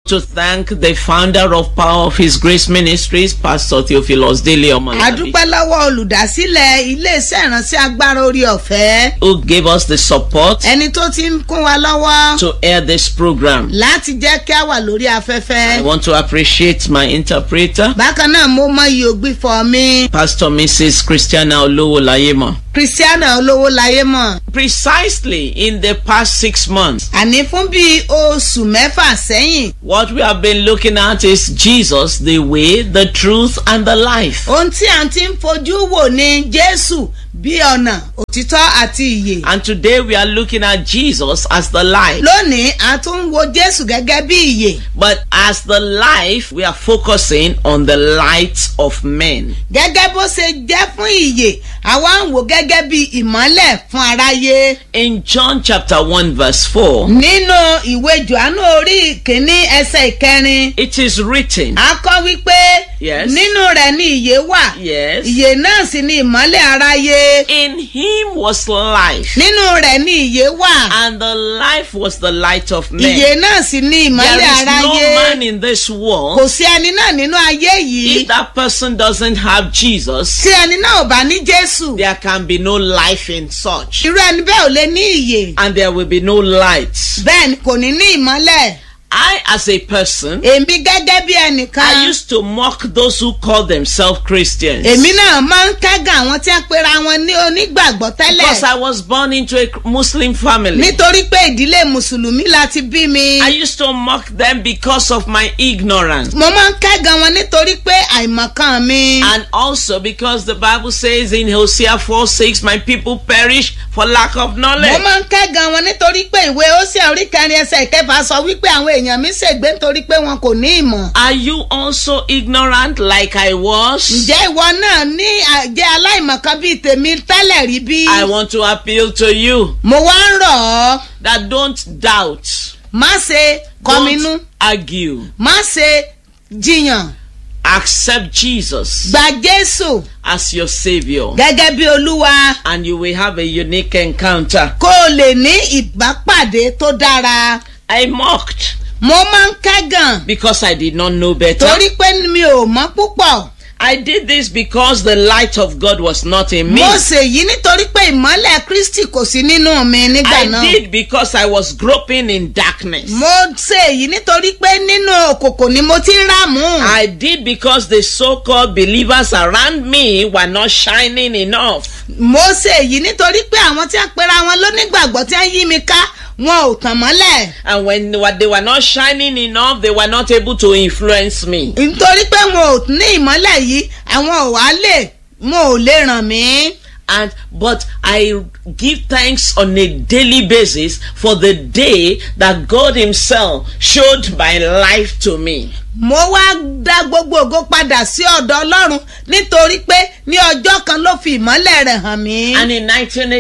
to thank the founder of Power of His Grace Ministries, Pastor Theophilus Dele a Omalabi, dúpẹ́ lọ́wọ́ olùdásílẹ̀ iléeṣẹ́ ìránṣẹ́ agbára orí ọ̀fẹ́ who gave us the support ẹni tó ti ń kún wa lọ́wọ́ to air this program. láti jẹ́ kí a wà lórí afẹ́fẹ́. I want to appreciate my interpreter, bákan náà mo mọ iye ògbìfọ̀ mi Pastor Mrs. Christiana Olowo Layemo. christiana olówó láyé mọ̀ Precisely in the past six months, àní fún bíi oṣù mẹ́fà sẹ́yìn what we have been looking at is Jesus, the way, the truth, and the life. ohun tí à ń ti ń fojú wò ní jésù bí ọ̀nà òtítọ́ àti ìyè And today we are looking at Jesus as the life. lónìí a tún ń wo jésù gẹ́gẹ́ bí ìyè But as the life, we are focusing on the light of men. gẹ́gẹ́ bó ṣe jẹ́ fún ìyè àwa ń wò gẹ́gẹ́ bí ìmọ́lẹ̀ fún aráyé In John chapter 1 verse 4, nínú ìwé johannu orí ìkíní ẹsẹ̀ ìkẹrin it is written, a kọ́ wípé Yes. nínú rẹ̀ ni ìyè wà yes, ìyè náà sì ni ìmọ́lẹ̀ aráyé in him was life, nínú rẹ̀ ni ìyè wà and the life was the light of men. ìyè náà sì ni ìmọ́lẹ̀ There is no aráyé man in this kò world, sí ẹni náà nínú ayé yìí if that person doesn't have Jesus, tí ẹni náà ò bá ní jésù there can be no life in such, irú ẹni bẹ́ẹ̀ ò lè ní ìyè and there will be no light. bẹ́ẹ̀ ni kò ní ní ìmọ́lẹ̀ I, as a person, èmi gẹ́gẹ́ bí ẹnìkan I used to mock those who call themselves Christians. èmi náà máa ń kẹ́gàn àwọn tí wọ́n pera wọn ní onígbàgbọ́ Because tẹ́lẹ̀ I was born into a Muslim family. nítorí pé ìdílé mùsùlùmí la ti bí mi I used to mock them because of my ignorance. mo máa ń kẹ́gàn wọn nítorí pé àìmọ̀kan mi. And also because the Bible says in Hosea 4 6, my people perish for lack of mo knowledge. máa ń kẹ́gàn wọn nítorí pé ìwé Hósíà orí kẹrin ẹsẹ̀ ìkẹfà sọ wípé àwọn èèyàn mi ṣègbé nítorí pé wọn kò ní ìmọ̀. Are you also ignorant like I was? ǹjẹ́ ìwọ náà ní àjẹ́ aláìmọ̀kan bíi tèmi tẹ́lẹ̀ rí bí? I want to appeal to you mo wá ń rọ̀ ọ́ that don't doubt, má ṣe kọminú don't argue, má ṣe jiyàn accept Jesus gba Jésù as your Savior, gẹ́gẹ́ bí Olúwa and you will have a unique encounter. kó o lè ní ìbápàdé tó dára. I mocked mo máa ń kẹ́gàn because I did not know better. torí pé mi ò mọ̀ púpọ̀. I did this because the light of God was not in me. mo ṣèyí nítorí pé ìmọ́lẹ̀ Kristi kò sí nínú mi nígbà I náà. did because I was groping in darkness. mo ṣèyí nítorí pé nínú òkùnkùn ni mo ti ń ràmú. I did because the so-called believers around me were not shining enough. mo ṣèyí nítorí pé àwọn tí a pera wọn lónígbàgbọ́ tí a yí mi ká wọn ò tàn mọ́lẹ̀. And when they were, they were not shining enough, they were not able to influence me. nítorí pé wọn ò ní ìmọ́lẹ̀ yìí àwọn ò wá lè wọn ò lè ràn mí. And but I give thanks on a daily basis for the day that God Himself showed my life to me. mo wá dá gbogbo ògo padà sí ọ̀dọ̀ Ọlọ́run nítorí pé ní ọjọ́ kan ló fi ìmọ́lẹ̀ rẹ̀ hàn mí. And in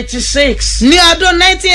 1986, ní ọdún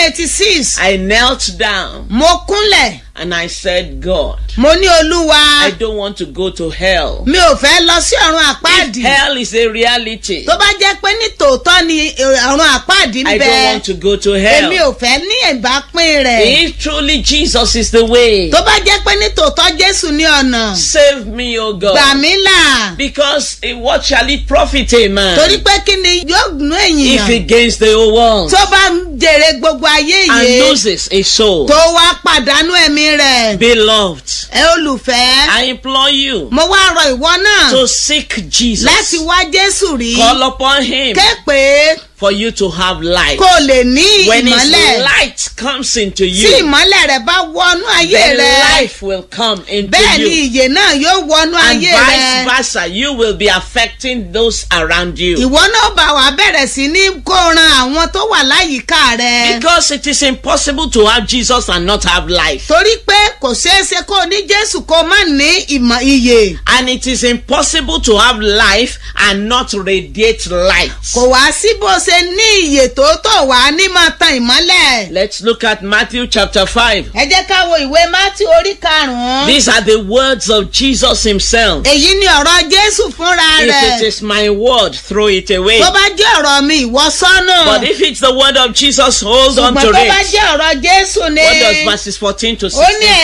1986 I knelt down mo kúnlẹ̀ and I said, God, mo ní olúwa I don't want to go to hell. mi ò fẹ́ lọ sí ọ̀run If àpáàdì hell is a reality, tó bá jẹ́ pé ní tòótọ́ ni ọ̀run àpáàdì ń I bẹ don't want to go to èmi hell. ò fẹ́ ní ìbápín rẹ̀ If truly Jesus is the way, tó bá jẹ́ pé ní tòótọ́ Jésù ní ọ̀nà save me, O gbà God. mí là Because eh, what shall it profit a man torí pé kí ni yóò nú if he ènìyàn gains the whole world tó bá ń jèrè gbogbo ayé and yìí loses a soul? tó wá pàdánù ẹ̀mí rẹ̀ Beloved, ẹ olùfẹ́ I implore you mo wá rọ ìwọ náà to seek láti Jesus. wá Jésù rí Call upon him ké pé for you to have life. kó o lè ní When his ìmọ́lẹ̀ light comes into tí you, ìmọ́lẹ̀ rẹ̀ bá wọnú ayé then rẹ̀ life will come into bẹ́ẹ̀ ni you. ìyè náà yóò wọnú And ayé vice rẹ̀ versa, you will be affecting those around you. ìwọ náà bá wàá bẹ̀rẹ̀ sí ní kó ran àwọn tó wà láyìíká rẹ̀ Because it is impossible to have Jesus and not have life. torí pé kò ṣeé ṣe kó o ní Jésù kó o má ní ìmọ̀ ìyè And it is impossible to have life and not radiate light. kò wá sí bó ṣe ní ìyè tòótọ́ wà á ní máa tan ìmọ́lẹ̀ Let's look at Matthew chapter 5. ẹ jẹ́ ká wo ìwé Mátí orí karùn-ún These are the words of Jesus himself. èyí ni ọ̀rọ̀ Jésù fúnra If rẹ̀ it is my word, throw it away. tó bá jẹ́ ọ̀rọ̀ mi ìwọ sọ́nà But if it's the word of Jesus, hold on ṣùgbọ́n to tó bá it. jẹ́ ọ̀rọ̀ Jésù ni What does verses 14 to ó ní 16 say?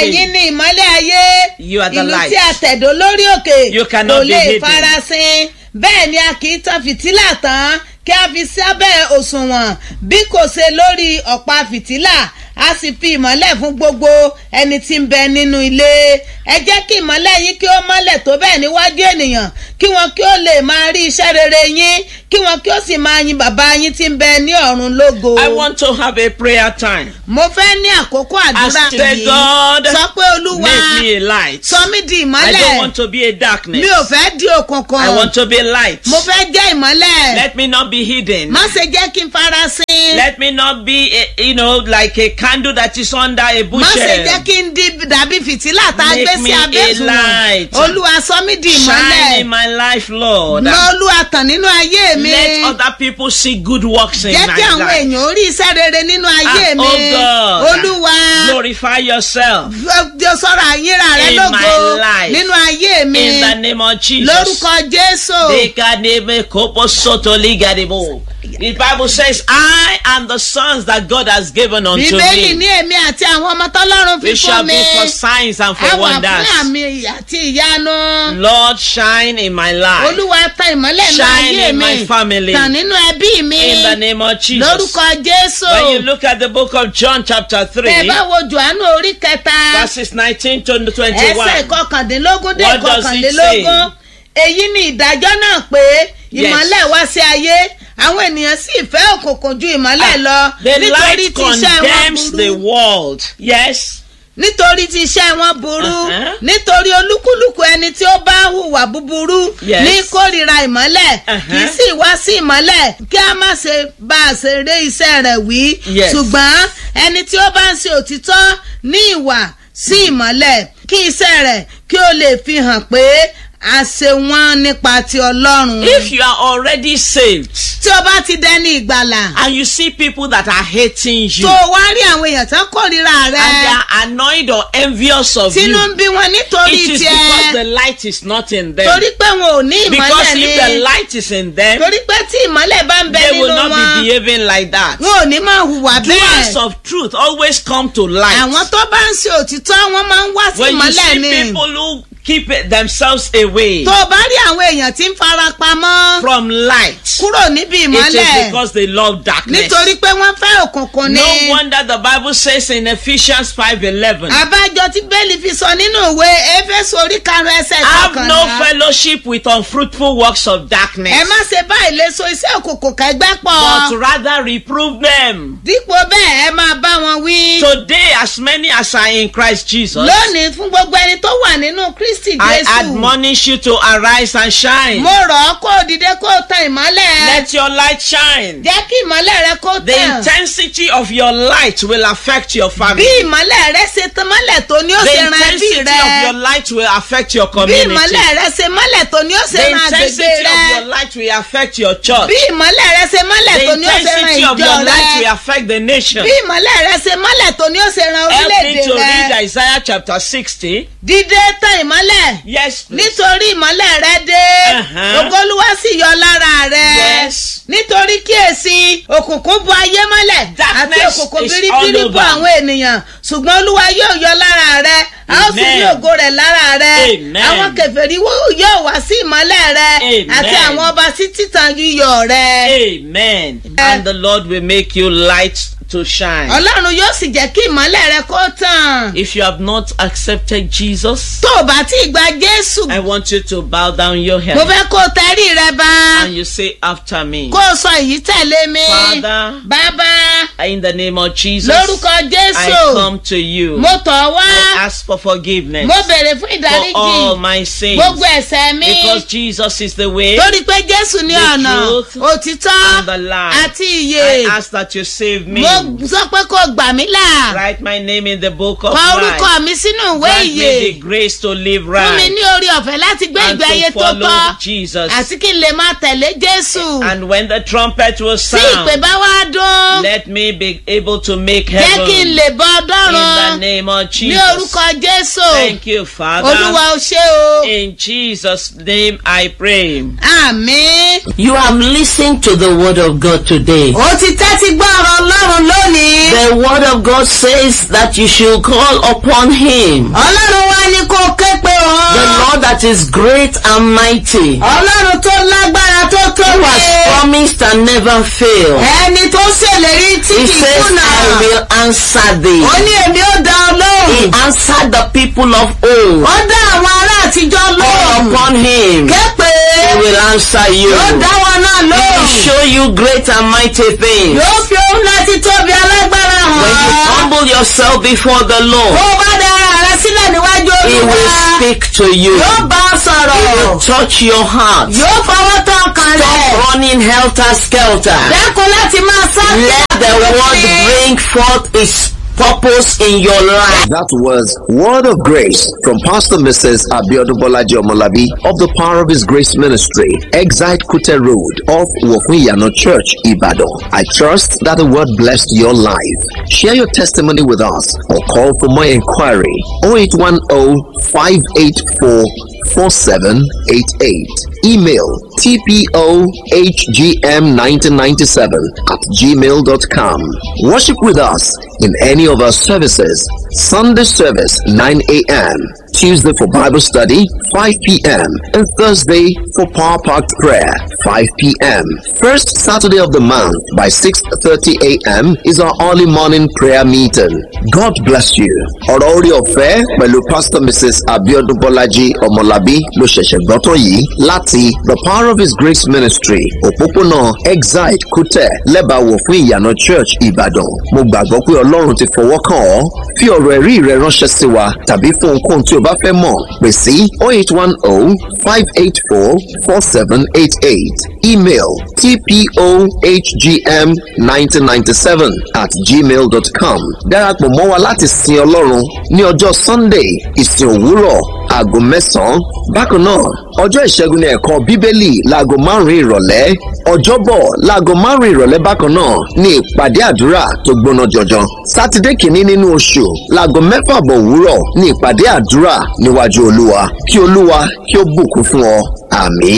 ẹ̀yin ni ìmọ́lẹ̀ ayé You are the ìlú light. tí a tẹ̀dó lórí òkè You cannot kò be lè hidden. farasin bẹ́ẹ̀ ni a kì í tan fìtílà tán kí a fi sábẹ́ òṣùwọ̀n bí kò ṣe lórí ọ̀pá fìtílà a sì fi ìmọ́lẹ̀ fún gbogbo ẹni tí ń bẹ nínú ilé ẹ jẹ́ kí ìmọ́lẹ̀ yín kí ó mọ́lẹ̀ tó bẹ́ẹ̀ níwájú ènìyàn kí wọn kí ó lè máa rí iṣẹ́ rere yín kí wọn kí ó sì máa yin bàbá yín tí ń bẹ ní ọ̀run lógo. I want to have a prayer time. mo fẹ́ ní àkókò àdúrà As say yìí God, sọ pé olúwa Make me a light. sọ mí di I don't ìmọ́lẹ̀ want to be a darkness. mi ò fẹ́ di òkùnkùn I want to be a light. mo fẹ́ jẹ́ ìmọ́lẹ̀ Let me not be hidden. má ṣe jẹ́ kí n farasin Let me not be, a, you know, like a candle that is under a má ṣe jẹ́ bushel. kí n di dàbí fìtílà tá a Make gbé sí me abẹ́ a ìtumọ̀ light. olúwa sọ mí di Shine ìmọ́lẹ̀ in my life, Lord. lọ olúwa tàn nínú ayé mi Let other people see good works in jẹ́ my kí àwọn life. èèyàn orí iṣẹ́ rere nínú ayé Ah, mi oh God. olúwa Glorify yourself jọ sọ̀rọ̀ àyínra rẹ In lógo my life. nínú ayé mi in the name of Jesus. lórúkọ jésù Dekaneme kopo soto ligadebo. The Bible says, I am the sons that God has given unto bíbélì ní me. èmi àti àwọn ọmọ tọ́lọ́run fi We shall fún be mi for signs and a for wà fún wonders. àmì àti ìyanu Lord, shine in my life. olúwa ta ìmọ́lẹ̀ nínú Shine ayé in mi my family. tàn nínú ẹbí mi In the name of Jesus. lórúkọ jésù When you look at the book of John, chapter ẹ 3, bá wo johannu orí kẹta verses 19 to ẹsẹ̀ 21. kọkàndínlógún dé What does it kọkànlélógún èyí ni ìdájọ́ náà pé Yes. ìmọ́lẹ̀ wá sí ayé àwọn ènìyàn sì fẹ́ òkùnkùn ju ìmọ́lẹ̀ lọ The nítorí light tí iṣẹ́ wọn condemns the burú world. Yes. nítorí tí iṣẹ́ wọn burú Uh-huh. nítorí olúkúlùkù ẹni tí ó bá hùwà búburú Yes. ní kórìíra ìmọ́lẹ̀ Uh-huh. kì í sì wá sí ìmọ́lẹ̀ kí a má ṣe bá a ṣe ré iṣẹ́ rẹ̀ wí Yes. ṣùgbọ́n ẹni tí ó bá ń ṣe òtítọ́ ní ìwà sí ìmọ́lẹ̀ kí iṣẹ́ rẹ̀ kí ó lè fi hàn pé a ṣe wọ́n nípa ti ọlọ́run. If you are already saved tí o bá ti dẹni ìgbàlà and you see people that are hating you tó o wá rí àwọn èèyàn tán kórìíra and they rẹ are annoyed or envious of tínú ń you, bí wọn nítorí it is because the tiẹ̀ light is not in them. torí pé wọn ò ní Because ìmọ́lẹ̀ if the ni light is in them, torí pé tí ìmọ́lẹ̀ bá ń bẹ they will nínú not be wọn behaving like that. wọn ò ní máa hùwà Doers bẹ́ẹ̀ of truth always come to light. àwọn tó bá ń ṣe òtítọ́ wọn máa ń wá sí When you ìmọ́lẹ̀ see ni people who keep themselves away tó o bá rí àwọn èèyàn tí ń fara pamọ́ from light, kúrò níbi it is ìmọ́lẹ̀ because they love darkness. nítorí pé wọ́n fẹ́ òkùnkùn ni No wonder the Bible says in Ephesians 5:11, àbájọ tí bẹ́ẹ̀lì fi sọ nínú ìwé éfésù orí karùn-ún ẹsẹ̀ have no kọkànlá fellowship with unfruitful works of darkness, ẹ má ṣe bá ìléso iṣẹ́ òkùnkùn kẹgbẹ́ pọ̀ but rather reprove them. dípò bẹ́ẹ̀ ẹ máa bá wọn wí. Today, as many as are in Christ Jesus, lónìí fún gbogbo ẹni tó wà nínú kristi I jésù admonish you to arise and shine. mo rọ̀ ọ́ kó o dìde kó o tan ìmọ́lẹ̀ Let your light shine. jẹ́ kí ìmọ́lẹ̀ rẹ kó The tàn intensity of your light will affect your bí family. ìmọ́lẹ̀ rẹ ṣe tan mọ́lẹ̀ tó ní ó The ṣe ran ẹbí intensity rẹ of your light will affect your bí community. ìmọ́lẹ̀ rẹ ṣe mọ́lẹ̀ tó ní ó ṣe The ran intensity agbègbè of rẹ your light will affect your church. bí ìmọ́lẹ̀ rẹ ṣe mọ́lẹ̀ The tó ní ó ṣe ran intensity of ìjọ your light will rẹ affect the nation. bí ìmọ́lẹ̀ rẹ ṣe mọ́lẹ̀ tó ní ó ṣe ran Help me orílẹ̀-èdè to read rẹ Isaiah chapter 60. dídé tan ìmọ́lẹ̀ Yes, please. nítorí ìmọ́lẹ̀ rẹ dé Uh-huh. ògolúwa sì yọ lára rẹ Yes. nítorí kíyèsí òkùnkùn bu ayé mọ́lẹ̀ àti Darkness òkùnkùn is biribiri all bu over. àwọn ènìyàn ṣùgbọ́n olúwa yóò yọ lára rẹ a ó sì rí Amen. ògo rẹ̀ lára rẹ Amen. àwọn kèfèrí wó- yóò wá sí ìmọ́lẹ̀ rẹ Amen. àti àwọn ọba sí títan yíyọ rẹ Amen. And the Lord will make you light to shine. ọlọ́run yóò sì jẹ́ kí ìmọ́lẹ̀ rẹ kó tàn If you have not accepted Jesus, tó o bá tí ì gba jésù I want you to bow down your mo head fẹ́ kó o tẹrí rẹ bá and you say after me. kó o sọ èyí tẹ̀lé mi Father, bàbá In the name of Jesus, lórúkọ I jésù come to you. mo tọ̀ wá I ask for forgiveness mo béèrè fún for ìdáríjì all my sins. gbogbo ẹ̀ṣẹ̀ mi Because Jesus is the way. torí pé jésù ní the ọ̀nà truth òtítọ́ and the life. àti ìyè I ask that you save me. mo sọ pé kó gbà mí là Write my name in the book of kọ orúkọ life. mi sínú ìwé Grant ìyè me the grace to live fún mi right ní orí ọ̀fẹ́ láti gbé and ìgbé ayé to tó follow tọ́ Jesus. àti kí n lè máa tẹ̀lé jésù And when the trumpet will tí ìpè sound, bá wá dún let me be able to make jẹ́ kí n heaven lè bọ́ in the ọdọ́run name of ní Jesus. orúkọ jésù Thank you, Father. olúwa ó ṣe o In Jesus' name I pray. àmín. You have listened to the word of God today. ó ti tẹ́tí gbọ́ ọ̀rọ̀ ọlọ́run lónìí. The word of God says that you should call upon him. ọlọ́run wá ní kó o ké pe The òun. Lord that is great and mighty, ọlọ́run tó lágbára tó who tóbi. has promised and never failed. ẹni tó ṣèlérí tí He kì í says, kùnà. I will answer thee. ó ní èmi ó dá ọ He lóhùn. answered the people of old. ó dá àwọn ará àtijọ́ Call lóhùn. upon him. ké pé He will answer you. yóò dá wọn náà He will lóhùn. show you great and mighty things. yóò fi ohun láti tóbi alágbára When you hàn. humble yourself before the bó Lord, o bá dára rẹ sílẹ̀ níwájú He will olúwa. speak to you. yóò bá ọ He sọ̀rọ̀. will touch your heart. yóò fọwọ́ tán ọkàn rẹ̀. Stop running helter skelter. dẹ́kun láti máa sá Let the word bring forth its purpose in your life. That was Word of Grace from Pastor Mrs. Abiodun Bolaji Omolabi of the Power of His Grace Ministry, Exite Kute Road off Wofuyano Church, Ibadan. I trust that the word blessed your life. Share your testimony with us or call for more inquiry 0810 584 4788. Email tpohgm1997 at gmail.com. Worship with us in any of our services. Sunday service 9 a.m. Tuesday for Bible study 5 p.m. and Thursday for Power Packed Prayer 5 p.m. First Saturday of the month by 6:30 a.m. is our early morning prayer meeting. God bless you. Ọ̀rọ̀ orí ọ̀fẹ́ pẹ̀lú Pastor Mrs. Abiodun Bọ́lájí Ọmọlábí ló ṣẹ̀ṣẹ̀ gbọ́tọ̀ yìí láti The Power of His Grace Ministry òpópónà Exide Kútẹ̀ lẹ́bàáwò fún ìyànà Church Ìbàdàn. Mo gbàgbọ́ pé Ọlọ́run ti fọwọ́ kàn ọ́. Fi ọ̀rọ̀ ẹ̀rí rẹ ránṣẹ́ sí wa tàbí fún ohunkóhun tí o bá fẹ́ mọ̀ pè sí 0810 584 4788 email tpohgm1997 at gmail.com darapọ̀ mọ́ wa láti sin Ọlọ́run ní ọjọ́ Sunday ìsìn òwúrọ̀ aago mẹ́sàn-án bákan náà ọjọ́ ìṣẹ́gun ní ẹ̀kọ́ bíbélì láago márùn-ún ìrọ̀lẹ́ ọjọ́bọ̀ láago márùn-ún ìrọ̀lẹ́ bákan náà ní ìpàdé àdúrà tó gbóná jọjọ sátidé kìíní nínú oṣù láago mẹ́fà bọ̀ òwúrọ̀ ní ìpàdé àdúrà níwájú olúwa kí olúwa kí ó bùkún fún ọ àmín.